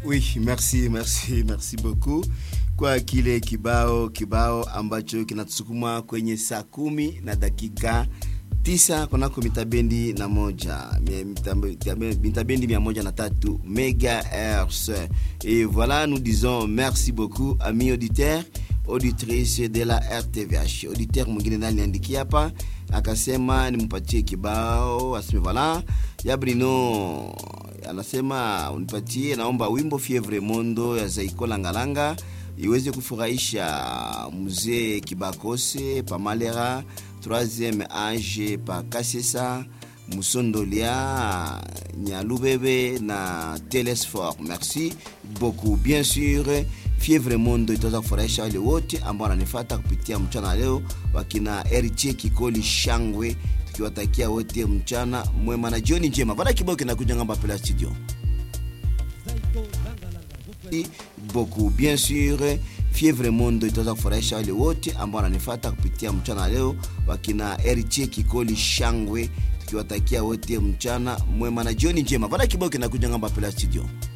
Oui, merci, merci, merci beaucoup kwa kile kibao kibao ambacho kinatusukuma kwenye saa kumi na dakika tisa kunako mitabendi na moja mitabendi mia moja na tatu megahertz et voilà nous disons merci beaucoup amis auditeurs auditrice de la rtvh auditeur mwingine ndani niandikia hapa akasema nimpatie kibao aseme voilà ya brino anasema unipatie naomba wimbo fievre mondo ya zaiko langalanga iweze kufurahisha mzee kibakose pamalera troisième age pa kasesa musondolia nyalubebe na telesfor merci beaucoup bien sûr fievre mondo itaweza kufurahisha wale wote ambao wananifata kupitia mchana leo wakina eriche kikoli shangwe tukiwatakia wote mchana mwema na jioni njema vana kibao kinakuja ngamba pela studio beaucoup bien sûr fievre mondo itaweza kufurahisha wale wote ambao wananifata kupitia mchana leo wakina eriche kikoli shangwe tukiwatakia wote mchana mwema na jioni njema vana kibao kinakuja ngamba pela studio